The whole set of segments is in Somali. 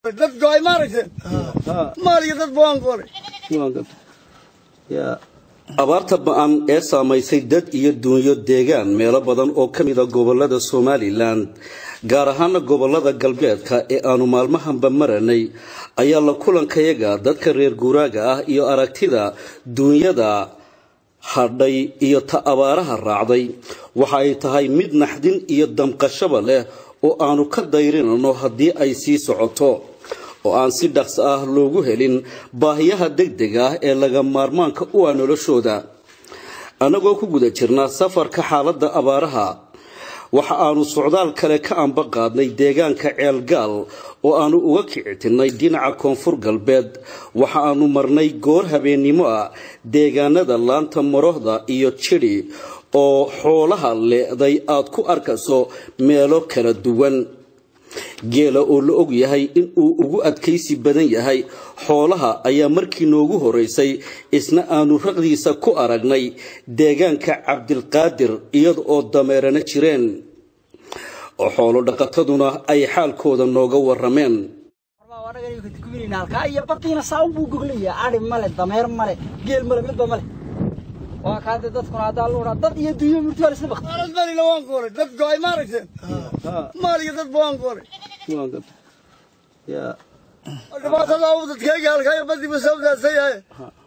dad go'ay maaragtay maal iyo dad baan qoray abaarta ba'an ee saamaysay dad iyo duunyo deegaan meelo badan oo ka mida gobolada somalilan gaar ahaana gobolada galbeedka ee aanu maalmahanba maranay ayaa la kulankayaga dadka reer guuraaga ah iyo aragtida duunyada hadhay iyo ta abaaraha raacday waxa ay tahay mid naxdin iyo damqashaba leh oo aanu ka dayrinano haddii ay sii socoto oo aan si dhaqso ah loogu helin baahiyaha degdega ah ee laga maarmaanka u ah noloshooda annagoo ku guda jirna safarka xaaladda abaaraha waxa aanu socdaal kale ka anba qaadnay deegaanka ceelgaal oo aanu uga kicitinnay dhinaca koonfur galbeed waxa aanu marnay goor habeennimo ah deegaanada laanta marohda iyo jidhi oo xoolaha leeday aad ku arkayso meelo kala duwan geela oo la og yahay in uu ugu adkaysi badan yahay xoolaha ayaa markii noogu horeysay isna aanu raqdiisa ku aragnay deegaanka cabdilqaadir iyada oo dameerana jireen oo xoolo dhaqataduna ay xaalkooda nooga warameen halkaa iyo badiina saaun buu goglaya ari male dameer male geel male midba male waa kaade dadkuna haddaa lu dad iyo dunyo murti waa isla bakti maalad malina waan qoray dad go'ay maaragtay maal iyo dad baan qoray dhibaatada uu dadkayga halkaa badiba sabdaasa yahay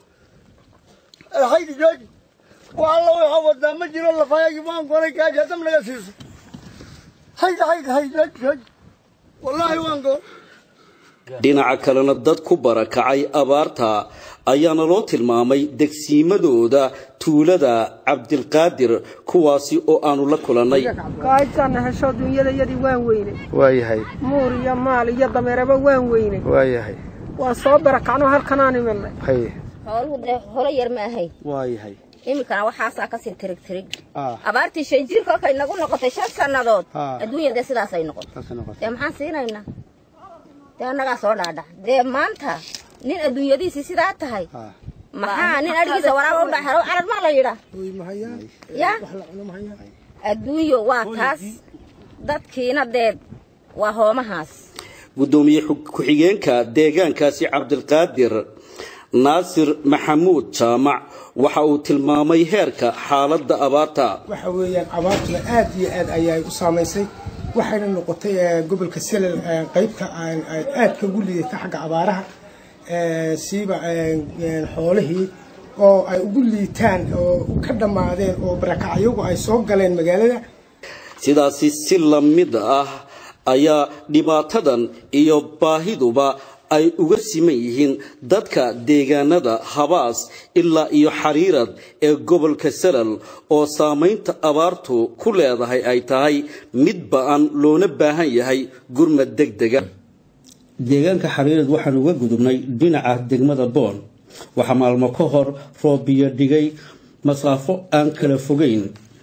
haydi jooji waa alla waxaa wadaa ma jiro lafaayagi baan qoray kaaja dam laga siiso haydi haydi haydi jooji jooji wallaahi waan qoray dhinaca kalena dad ku barakacay abaarta ayaana loo tilmaamay degsiimadooda tuulada cabdilqaadir kuwaasi oo aanu la kulannay kaajana hesho dunyadayadii waan weynay waayahay muur iyo maal iyo dameeraba waan weynay waayahay waa soo barakacno halkanaan imanay haye xooluhu dee holo yar ma ahayn waayahay iminkana waxaasaa kasii tirig tirig Ah. abaartii shan jir kolkay nagu noqotay shan sannadood Ah. adduunya dee sidaasay noqotay Saasay noqotay. dee maxaan siinaynaa dee annagaa soo dhaadhac dee maanta nin adduunyadiisii sidaa tahay Ah. maxaa nin adhigiisa waraaba u dhaxaro carar maa la yidhaa ya adduunyo waa taas dadkiina dee waa hoomahaas gudoomiye xu- ku-xigeenka deegaankaasi cabdilqaadir naasir maxamuud jaamac waxa uu tilmaamay heerka xaaladda abaarta waxa weeyaan abaartuna aad iyo aad ayay u saamaysay waxayna noqotay eh, gobolka selel eh, qaybta aan aan aadka ugu liidata xagga abaaraha eh, siiba eh, eh, xoolihii oo ay ugu liitaan oo ka dhammaadeen oo barakacyagu ay soo galeen magaalada sidaasi si la mid ah ayaa dhibaatadan iyo baahiduba ay uga siman yihiin dadka deegaanada habaas ilaa iyo xariirad ee gobolka salal oo saamaynta abaartu ku leedahay ay tahay mid ba'an loona baahan yahay gurmad degdega deegaanka xariirad waxaan uga gudubnay dhinaca degmada boon waxaa maalmo ka hor roobiyo dhigay masaafo aan kala fogeyn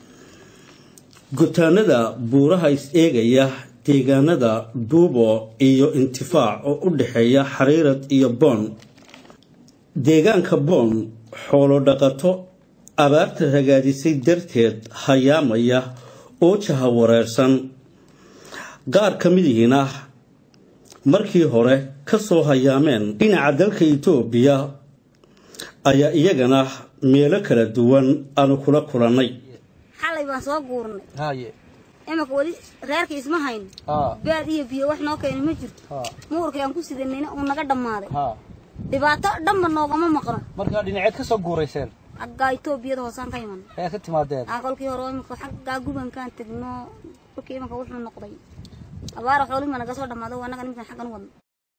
gutaanada buuraha is-eegaya deegaanada duubo iyo intifaac oo u dhexeeya xariirad iyo boon deegaanka boon xoolo dhaqato abaarta ragaadisay darteed hayaamaya oo jaha wareersan qaar ka midihiina markii hore ka soo hayaameen dhinaca dalka itoobiya ayaa iyagana meelo kala duwan aanu kula kulannay xalay baan soo guurnay haye imanka weli reerka isma hayn haa beed iyo biyo wax noo keeni ma jirto haa muurkii aan ku sidanayna uu naga dhammaaday haa dhibaato dhanba noogama maqno markaa dhinaceed ka soo guurayseen xaggaa itoobiyada hoosaan ka iman ayaa ka timaadeen aa kolkii hore oo imanka xaggaa gubankaan tegno kolkii imanka wuxuu noqday abaara xoolihi baa naga soo dhammaaday waa annaga ninkan xaggan u wadno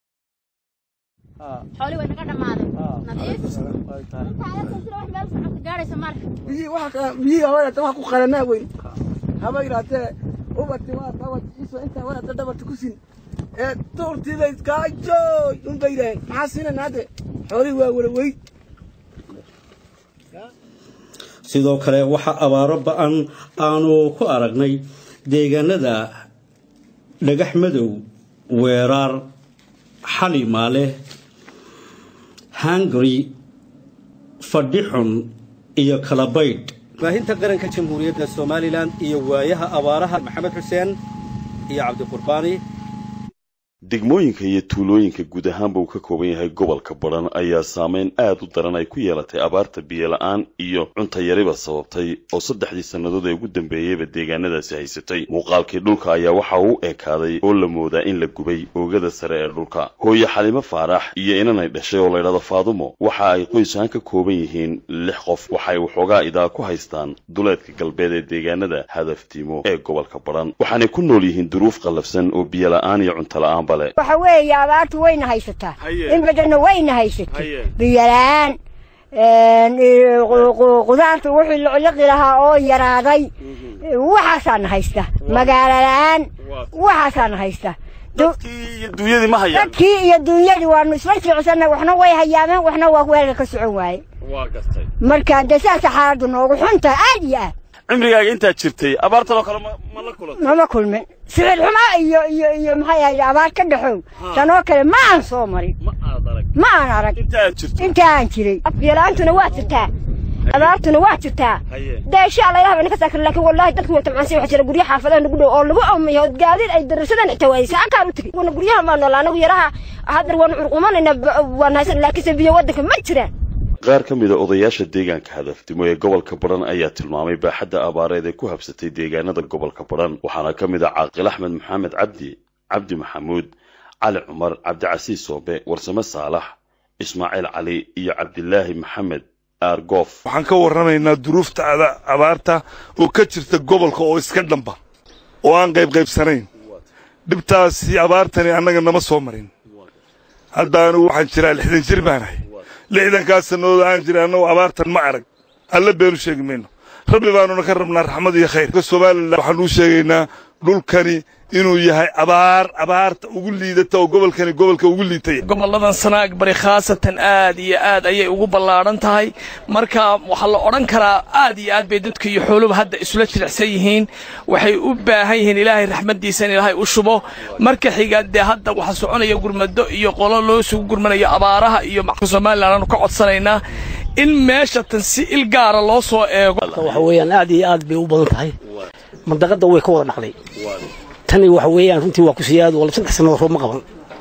haa xoolii way naga dhammaaday haa nadiif way tahay gaadhaysa marka biyihii waxa biyihii hawada wax ku qalanaa weyn haba yidhahdee ubati waa dabad iso intaa wadata dhabarta ku sin ee tuurtiida iskaajooy unbay yidhaaheen maxaa siinayna hadde xoolihii waa wala weyd sidoo kale waxaa abaaro ba-an aanu ku aragnay deegaanada dhagax madow weeraar xalimaale hungary fadhixun iyo kalabaydh baahinta qaranka jamhuuriyadda somalilan iyo waayaha abaaraha maxamed xuseen iyo cabdiqurbaani degmooyinka iyo tuulooyinka guud ahaanba uu ka kooban yahay gobolka badhan ayaa saameyn aad u daran ay ku yeelatay abaarta biyola-aan iyo cuntayariba sababtay oo saddexdii sannadood ee ugu dambeeyeyba deegaanadaasi haysatay muuqaalkii dhulka ayaa waxa uu ekaaday oo la moodaa in la gubay oogada sare ee dhulka hooye xalimo faarax iyo inanay dhashay oo laydhahdo faadumo waxa ay qoysahaan ka kooban yihiin lix qof waxay waxoogaa idaa ku haystaan duleedka galbeed ee deegaanada hadaftiimo ee gobolka badhan waxaanay ku nool yihiin duruuf qallafsan oo biyola-aan iyo cuntola-aanba leh waxa weeye abaartu wayna haysataa in badanna wayna haysatay biyola-aan qudaarta wixii locliqi lahaa oo yaraaday waxaasaana haysta magaalo la-aan waxaasaana haysta duunyadii ma hayaan dadkii iyo duunyadii waanu isla socsanay waxna way hayaameen waxna waa weelka ka socon waaye waa gartay marka dee saasa xaaladdu noogu xunta aad iyo aad cimrigaaga intaad jirtay abaartan oo kale ma ma la kulantay mama kulmin sicir xumaa iyo iyo iyo maxay ahayd abaar ka dhaxow tanoo kale ma aan soo marin ma aad arag ma aan arag inta aad jirto inta aan jiray biyo-la-aantuna waa jirtaa abaartuna waa jirtaa dee insha allah ilaha bana ka saakir laakiin wallahi dadku way tamcaansan waxa jira guryo xaafadaha nagu dhow oo lagu awmayo oo gaadiid ay darasadaan xitaa waayey saakaan u tegey wana guryaha maa noola anagu yaraha haddar waanu curqumanayna waan haysan laakiinse biyo waddanka ma jiraan qaar ka mid a odayaasha deegaanka hadafdimo ee gobolka badhan ayaa tilmaamay baaxadda abaareed ee ku habsatay deegaanada gobolka badhan waxaana ka mid ah caaqil axmed maxamed cabdi cabdi maxamuud cali cumar cabdicasiis soobe warsame saalax ismaaciil cali iyo cabdilaahi maxamed aargoof waxaan ka warramaynaa duruufta abaarta oo ka jirta gobolka oo iska dhamba oo aan qaybqaybsanayn dhibtaasi abaartani annaga nama soo marin hadda anigu waxaan jiraa lixdan jir baanahay lixdankaas sannadood aan jira annagu abaartan ma arag alle beenu sheegi mayno rabbi baanuna ka rabnaa raxmad iyo khayr somalilan waxaan uu sheegaynaa dhulkani inuu yahay abaar abaarta ugu liidata oo gobolkani gobolka ugu liitaya gobolladan sanaag bari khaasatan aad iyo aad ayay ugu ballaadhan tahay marka waxaa la odhan karaa aad iyo aad bay dadka iyo xooluba hadda isula jilicsan yihiin waxay u baahan yihiin ilaahay raxmaddiisa in ilaahay u shubo marka xiga dee hadda waxaa soconaya gurmado iyo qolo loo sugu gurmanayo abaaraha iyo somalilan aanu ka codsanaynaa in meesha tan si il gaara loo soo eego waxa weeyaan aad iyo aad bay u badan tahay mandaqada way ka wada dhaqday tani waxa weeyaan runtii waa ku sii aad wala saddex sannadood roob ma qaban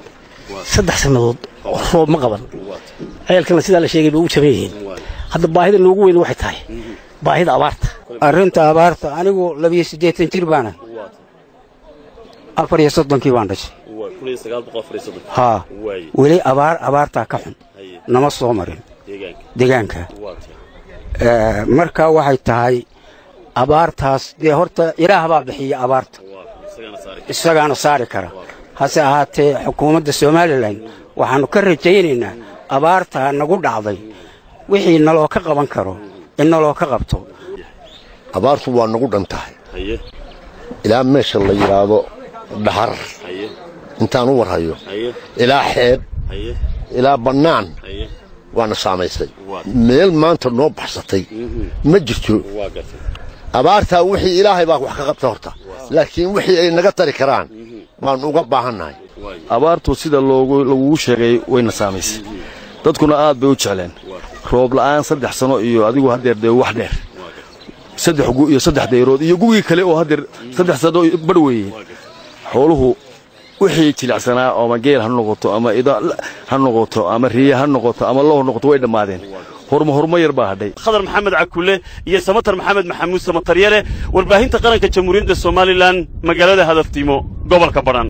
saddex sannadood roob ma qaban ceelkana sidaa la sheegay bay u jaban yihiin hadda baahida noogu weyn waxay tahay baahida abaarta arrinta abaarta anigu labiyo siddeetan jir baana afar iyo soddonkii baan dhashay haa weli abaar abaartaa ka xun nama soo marin deegaanka marka waxay tahay abaartaas dee horta ilaah baa bixiya abaarta isagaana saari kara hase ahaatee xukuumadda somalilan waxaannu ka rajaynaynaa abaartaa nagu dhacday wixii naloo ka qaban karo in naloo ka qabto abaartu waa nagu dhan tahay ilaa meesha la yidhaahdo dhaxar intaan u warhayo ilaa xeeb ilaa bannaan waana saamaysay meel maanta noo baxsatay ma jirto abaartaa wixii ilaahay baa wax ka qabta horta laakiin wixii ay naga tari karaan waannu uga baahannahay abaartu sida lagugu sheegay wayna saamaysay dadkuna aad bay u jecleen roob la'aan saddex sano iyo adigu haddeer dee wax dheer saddex gu iyo saddex dayrood iyo gugii kale oo haddeer saddex sano badh weeye xooluhu wixii jilicsanaa ama geel ha noqoto ama ida ha noqoto ama riye ha noqoto ama loo noqoto way dhammaadeen horma horma yar baa hadhay khadar maxamed cakulle iyo samatar maxamed maxamuud samataryale warbaahinta qaranka jamhuuriyadda somalilan magaalada hadaftiimo gobolka badhan